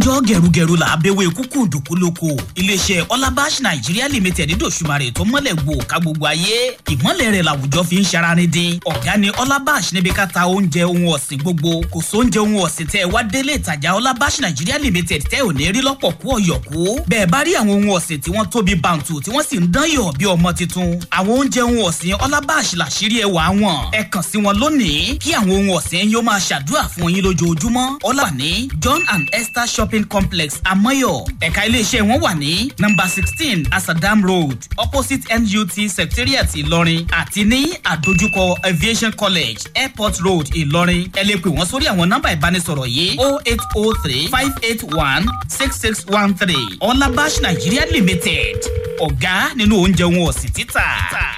jọ gẹrugẹru là á bẹ̀wẹ̀ kúkú dùkú lóko iléeṣẹ́ ọlábàṣ nàìjíríà limited dòṣùmarè tó mọ́lẹ̀ gbò ká gbogbo ayé ìmọ̀lẹ̀ rẹ̀ làwùjọ fi ń ṣaraní dín ọ̀gá ni ọlábàṣ níbi ká ta oúnjẹ ohun ọ̀sìn gbogbo kò sóúnjẹ ohun ọ̀sìn tẹ́ ẹ wá délé ìtajà ọlábàṣ nàìjíríà limited tẹ́ ò ní rí lọ́pọ̀ kú ọ̀yọ̀kú bẹ́ẹ̀ bá rí àwọn ohun ọ̀sìn tí wọ́n tóbi bàǹtù tí wọ́n sì ń dán yọ̀ bí ọmọ tuntun àwọn oúnjẹ ohun ọ̀sìn ọlábàṣ làṣírí ẹwà wọn ẹ kàn sí wọn lónìí kí àwọn ohun ọ̀sìn yóò máa ṣàdúrà fún yín lójoojúmọ́ ọlá ní john and esther shopping complex amoyo ẹ̀ka iléeṣẹ́ wọn wà ní number sixteen asadam road opposite nut secretariat ìlọrin àti ní àdójúkọ aviation college airport road ìlọrin ẹ lè pè wọ́n sórí àwọn nọ́mbà ìbánisọ̀rọ̀ yìí o eight o three five eight one six six one three ọlábàṣ nigeria limited ọ̀gá nínú oúnjẹ wọn ọ̀sìn títà.